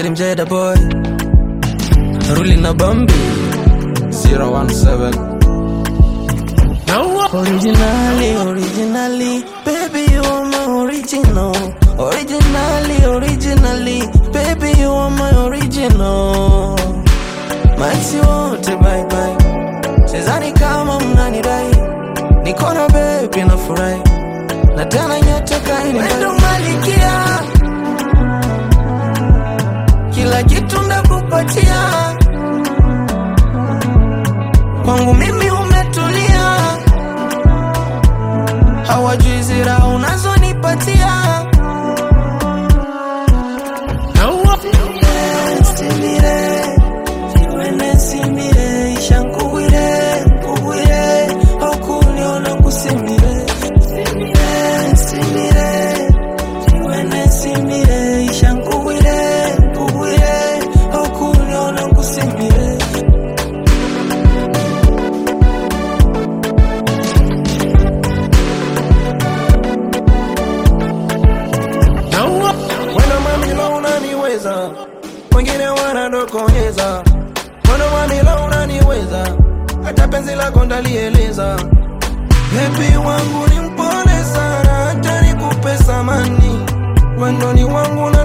Slim Jada boy Ruli na Bambi 017 Originally, originally, baby you are my original. Originally, originally, baby you are my original. Maisi wote bye bye, sizani kama mnanidai, niko na baby na furahi, na tena nyote kaini ndo malikia, kila kitu ndakupatia, kwangu mimi umetulia hawajui zira unazonipatia Simire, siwene simire, isha nkugwire, nkugwire, okuniona ngusimire. Simire, simire, siwene simire, isha nkugwire, nkugwire, okuniona ngusimire. Mwendo mamilo unaniweza, wengine wanadokonyeza. Mwendo mamilo unaniweza, hata penzi lako ndalieleza. Bebi wangu ni mpole sana, hata nikupe samani. Mwendo ni wangu na